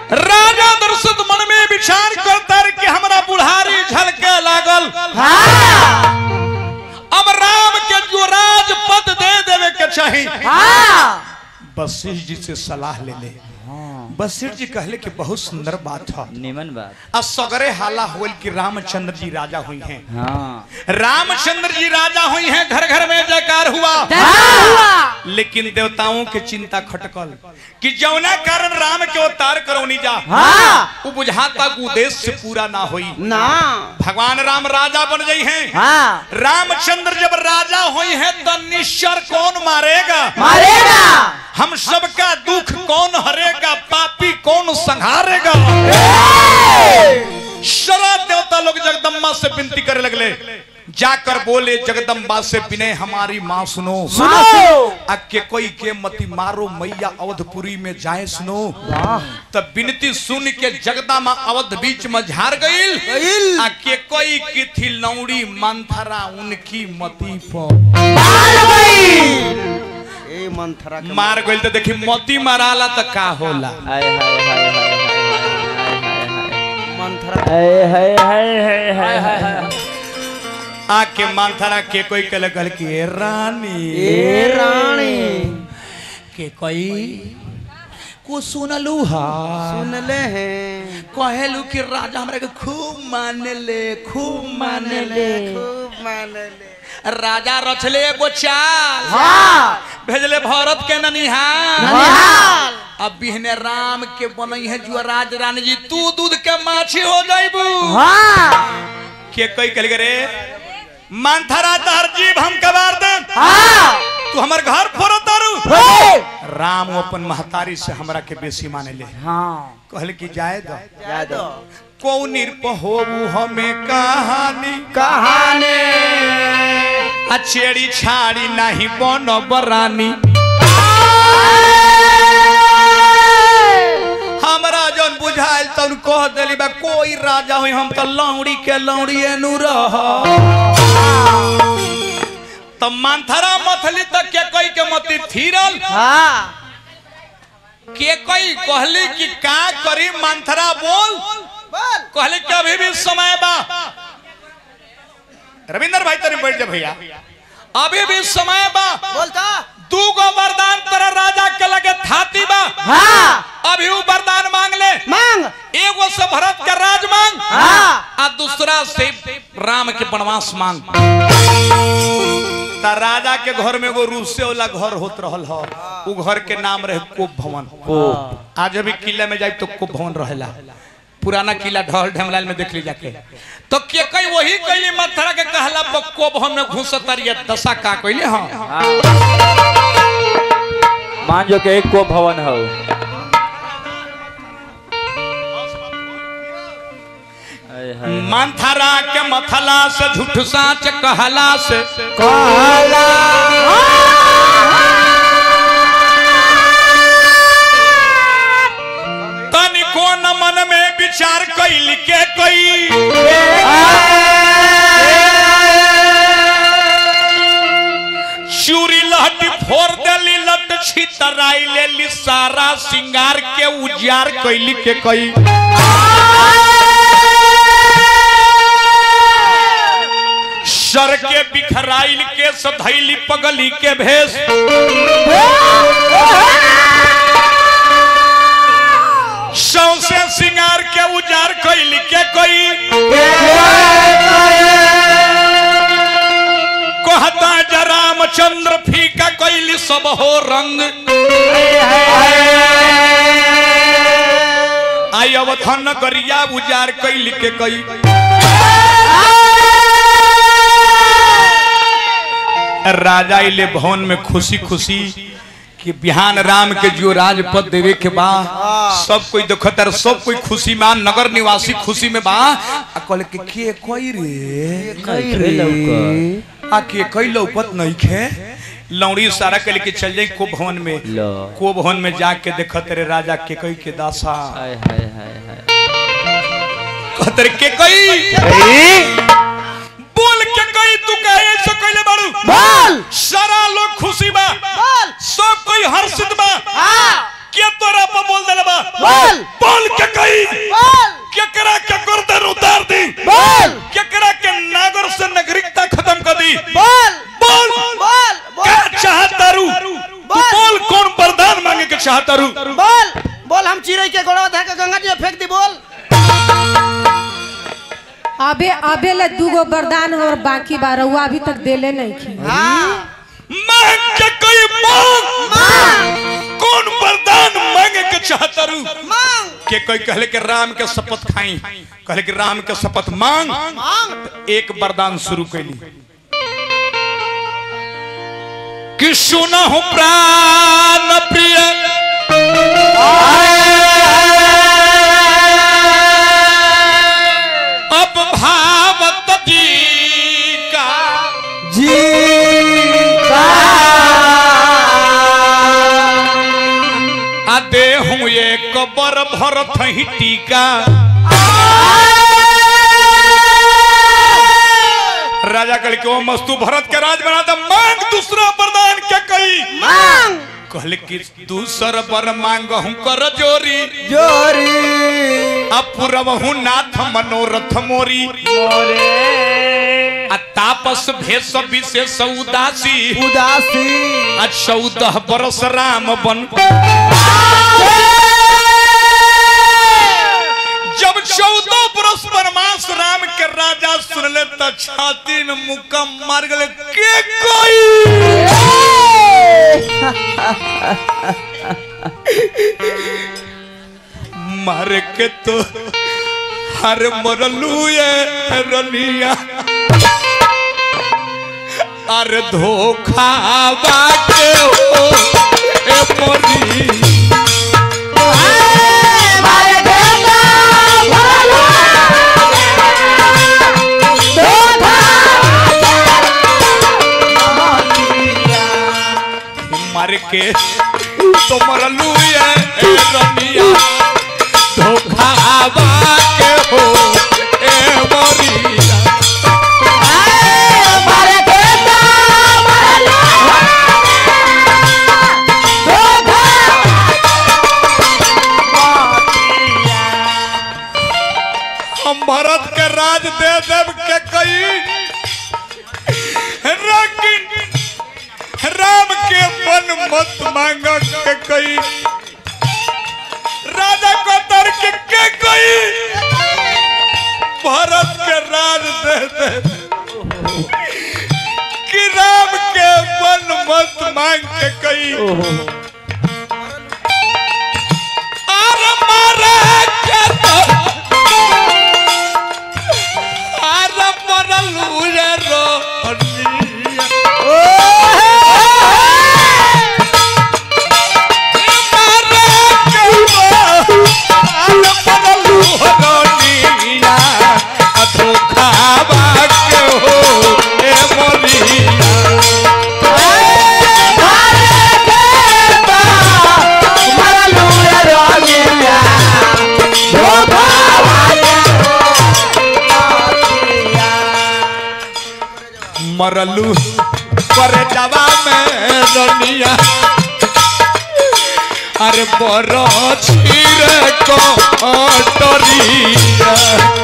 राजा दर्शत मन में विचार करता रे कि हमरा बुढ़ारी झलके लागल हाँ अब राम के जो राजपद दे देवे के चाहिए हाँ वशिष्ठ जी से सलाह ले ले वशिष्ठ जी कहले कि बहुत सुंदर बात है निमन बात आ सगरे हाला होल कि रामचंद्र जी राजा हुई हैं हाँ रामचंद्र जी राजा हुई हैं घर घर में जयकार हुआ हाँ लेकिन देवताओं के चिंता खटकल कि जौना कारण राम के अवतार करौनी जा हाँ वो बुझाता कि उद्देश्य से पूरा ना होई ना भगवान राम राजा बन गई हैं हाँ रामचंद्र जब राजा हुई हैं तो निश्चर कौन मारेगा मारेगा हम सबका दुख कौन हरेगा पापी कौन संहारेगा शरा देवता लोग जगदम्बा से विनती करे लगले जाकर बोले जगदम्बा से विनय हमारी माँ सुनो सुनो आ के कोई के मती मारो मैया अवधपुरी में जाए सुनो तब विनती सुन के जगदम्बा अवध बीच में झार गईल गईल। आ के कोई की थी लौड़ी मंथरा उनकी मती पर मार गई ए मंथरा के मार गईल तो देखी मोती माराला तो का होला हाय हाय हाय हाय हाय हाय हाय मंथरा हाय हाय हाय हाय हाय हाय आके माथरा के कोई कल कल की "ए रानी ए रानी के कोई को सुनलू हा सुन ले हैं कहेलू कि राजा हमरा के खूब माने ले खूब माने ले खूब मान ले राजा रचले एगो चाल हाँ भेजले भरत के ननिहाल निहाल अब बिहने राम के बनई है जुअराज रानी जी तू दूध के माछी हो जाइबू हाँ के कोई कल रे मानथरा तहर जीव हम कबार दे हाँ तू हमर घर फोड़ो तारू हे राम अपन महतारी से हमरा के बेसी माने ले हाँ कहल कि जाए दो यादव कौन होबू हमें कहानी कहानी अचेड़ी छाड़ी नहीं बनो बरानी हमरा जौन बुझाइल तन कह देली बा कोई राजा हुई हम तो लौड़ी के लौड़ी एनु रह त मानथरा मथली तक के कोई के मती थीरल हाँ के कोई कहली कि का करी मानथरा बोल कहले कि अभी भी समय बा रविंद्र भाई तनी बैठ जा भैया अभी भी समय बा बोलता दू गो वरदान तेरा राजा के लगे थाती बा हाँ अभी वो वरदान मांग ले मांग एगो से भरत का राज मांग हाँ आ दूसरा से राम के वनवास मांग ता राजा के घर में एगो रूसे वाला घर होत रहल ह उ घर के नाम रहे कोप भवन आज अभी किले में जाए तो कोप भवन रहेला पुराना किला ढहल ढमलाल में देख ली जाके तो के कई वही कैली मथुरा के कहला पर कोप भवन में घुसतर ये दशा का कैले हां मान जो के एक को भवन हो हाय हाय मंथरा के मथला से झूठ साच कहला से कहला तनिको न मन में विचार कैल के कोई चूरी लहटी फोड़ देली लट छितराई लेली सारा सिंगार के उजियार कैली के कई सर के बिखराइल के सधैली पगली के भेष सौसे सिंगार के उजार कैल के कोई कहता जा रामचंद्र फीका कैली सब हो रंग आई अवधन गरिया उजार कैल के कई राजा इले भवन में खुशी खुशी कि बिहान राम के जो राजपद देवे के बा सब कोई देखत है सब कोई खुशी में आ, नगर निवासी खुशी में बा आ कहले कि के कोई रे नहीं खे लौकत। आ के कोई लौकत नहीं खे लौड़ी सारा के लेके चल जाई को भवन में लो को भवन में जाके देखत रे राजा के कोई के दासा हाय हाय हाय हाय कहत रे के कोई बोल के कोई तू कहे ऐसे कहले बाड़ू बोल सारा लोग खुशी बा बोल सब कोई हर्षित बा हाँ के तोरा पर बोल देले बा बोल बोल के कही बोल केकरा के गर्दन उतार दी बोल केकरा के नागर से नागरिकता खत्म कर दी बोल बोल बोल क्या चाहता रू तू बोल। बोल कौन वरदान मांगे के चाहता रू बोल बोल हम चिड़ै के गोड़वा धऽ के गंगा जी में फेंक दी बोल अबे अबे ले दूगो वरदान और बाकी बा रउआ अभी तक देले नहीं की हाँ मांग के कोई मांग कौन वरदान मांगे के चाहता रू मांग के कोई कहले के राम के शपथ खाई कहले कि राम के शपथ मांग मांग एक वरदान शुरू कैली कि सुना हो प्राण प्रिय अब भावत जी का जी का आदे हूँ एक बर भरत ही टीका राजा कल के ओ मस्तू भरत के राज बना दे मांग दूसरा वरदान क्या कही मांग कहले कि दूसर वर मांग हूँ कर जोरी जोरी अपुरवहु नाथ मनोरथ मोरी आ तापस भेष विशेष उदासी उदासी आ चौदह बरस राम बन जब चौदह बरस वनवास राम के राजा सुनले त छाती में मुक्का मार गले के कोई मार के तो हर मरलू ये रनिया अरे धोखा बाटे हो ए मोरी मर के तो मरलू ये ए रनिया धोखा बाटे हो ए मोरिया हम भारत के राज दे देव के कई लेकिन राम के मन मत मांग के कई राजा को तर्क के कई भारत के राज दे दे कि राम के मन मत मांग के कई और मारे के तो आर मरलू रे रोनिया मारे के तो आर मरलू रोनिया आ धोखावा के हो ए मोरिया मरलू पर जवा में रनिया अरे बड़ छीर को टरिया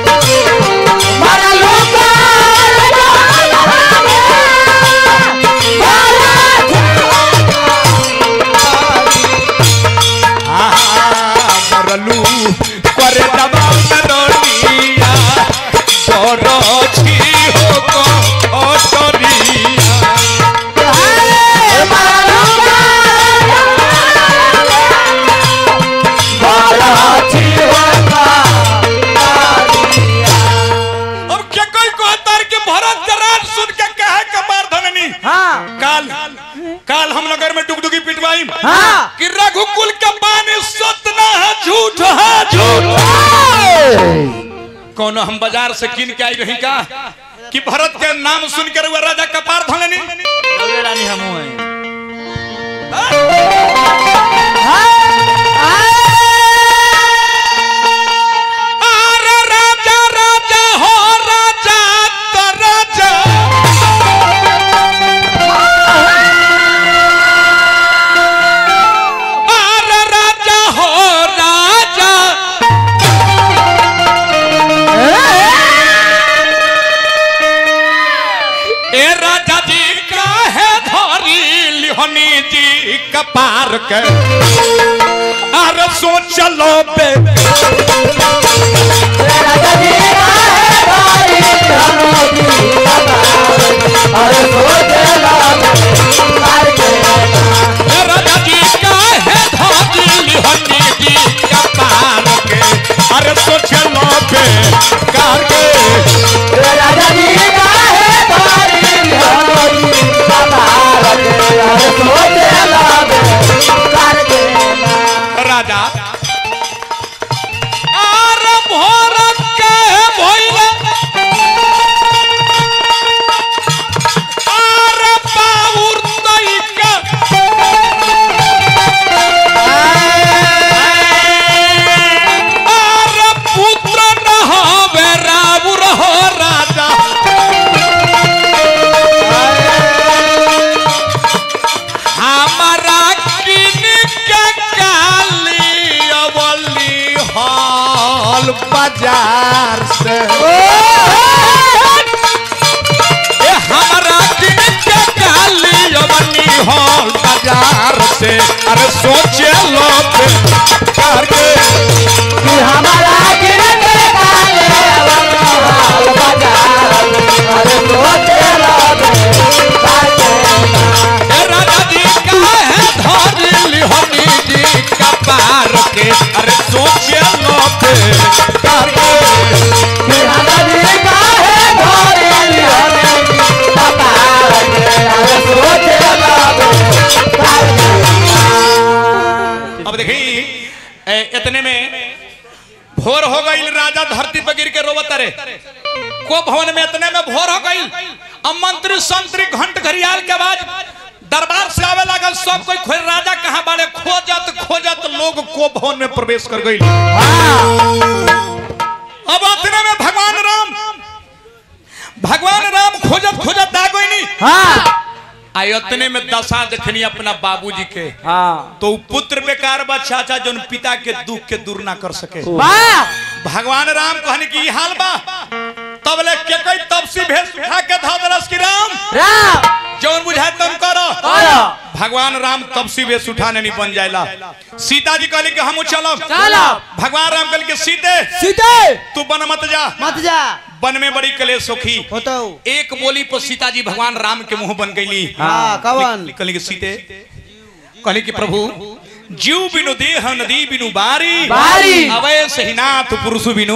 मरलू पर जवा में रनिया बड़ छी हो को टरिया अब क्या कोई कहतर के भरत के राज सुन के कहे के मार धननी हाँ काल काल हम नगर में डुगडुगी पिटवाई हाँ कि रघुकुल के बानी सत्य ना है झूठ है झूठ कोनो हम बाजार से किन के आई रही का कि भरत के नाम सुन कर वो राजा कपार धननी रानी हमू हैं अरे राजा राजा हो राजा तो राजा अरे राजा हो राजा के अरे सोचलो बे राजा जी का है धादिल हनी जी का पार के अरे सोचलो बे कार के राजा आर भोर के भइले आर बाउर तई के आर पुत्र न होवे राउर हो राजा हमारा किन के काली अवली हॉल बाजार से ए हमारा किन के काली अवली हॉल बाजार से अरे सोचे लो करके ए राजा जी का है धरली हनी जी का पार के अरे सोचे लो करके अब देखी ए, इतने में भोर हो गई राजा धरती पर गिर के रोवत रे को भवन में इतने में भोर हो गई अब मंत्री संतरी घंट घड़ियाल के आवाज दरबार से आवे लागल सब कोई खोज राजा कहाँ बाड़े खोजत खोजत लोग को भवन में प्रवेश कर गई अब इतने में भगवान राम भगवान राम खोजत खोजत आ गई नहीं आ इतने में दशा देखनी अपना बाबूजी के तो उ पुत्र बेकार बा चाचा जोन पिता के दुख के दूर ना कर सके भगवान राम कहने की ई हाल बा तब ले के कोई तपसी भेष उठा के धा दरस की राम जौन बुझाए तुम करो भगवान राम तपसी भेष उठाने नहीं बन जाएला सीता जी कहली कि हम चलो चलब। भगवान राम कहली कि सीते सीते तू बन मत जा मत जा वन में बड़ी कलेश सुखी होतो एक बोली पर सीता जी भगवान राम के मुंह बन गईली हाँ कवन कहली कि सीते कहली कि प्रभु जीव बिनु देह नदी बिनु बारी बारी। अवय सहीनाथ पुरुष बिनु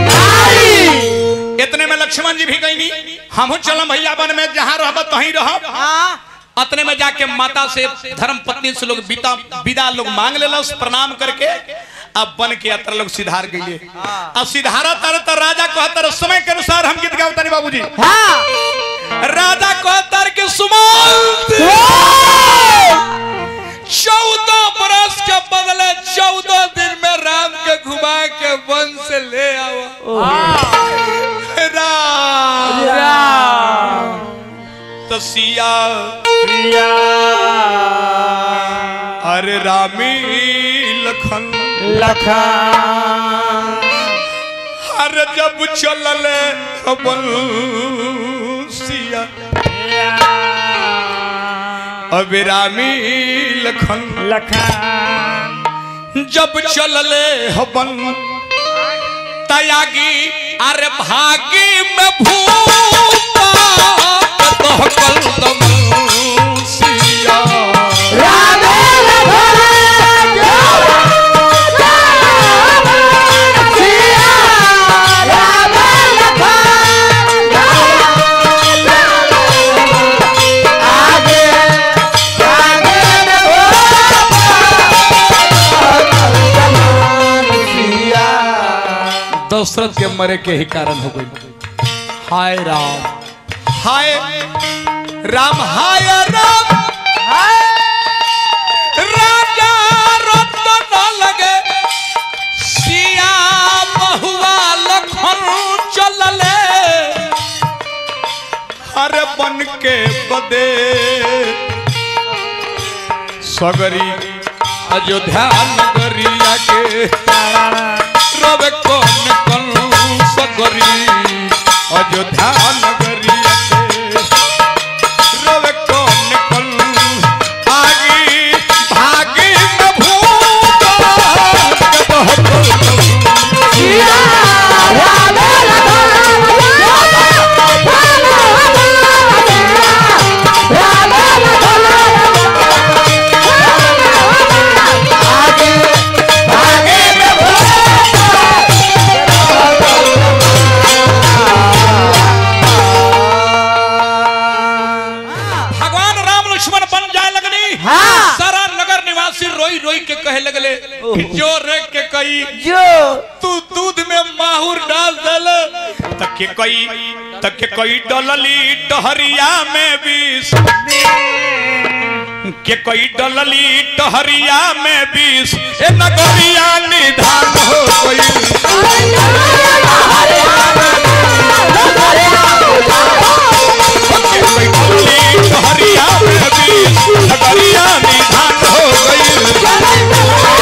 इतने में लक्ष्मण जी भी गईनी हम चलम भैया वन में जहाँ रहब तहीं रहब हाँ अतने में जाके माता से धर्म पत्नी से लोग विदा विदा लोग मांग लेलस प्रणाम करके अब बन के यात्रा लोग सिधार गईले अब सिधारा तर तर राजा कहतर समय के अनुसार हम गीत गावता नहीं बाबूजी हाँ राजा कहतर के सुमंत चौदह बरस के बदले चौदह दिन में राम के घुमा के वन से ले आओ राम तो सिया अरे रामी लखन अरे जब चलले अपन सिया अब रामी लखन जब चलले हबन तयागी अरे भागी में भूपा तहकल दम सिया दशरथ के मरे के ही कारण हो गई हाय राम हाय राम हाय राम राजा रत्न न लगे सिया बहुआ लखन चलले हर बन के बदे सगरी अयोध्या नगरिया के रवे कौन कौन सगरी अयोध्या नगरिया के रवे कौन कौन आगी भागी तू दूध में माहूर डाल दले तक के कोई तक के कोई डलली टहरिया में विष के कोई डलली टहरिया में विष ए नगरिया निधान हो गई के कोई डलली टहरिया में विष नगरिया निधान हो गई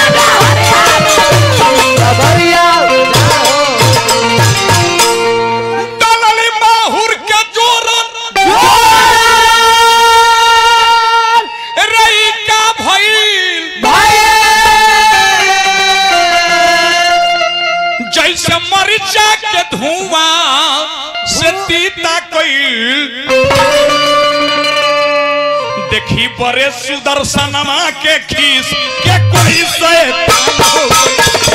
डलली माहूर के जोरन रई का भइल जैसे मरिचा के धुआं से तीता कइल देखी बड़े सुदर्शनमा के खीस के कोई से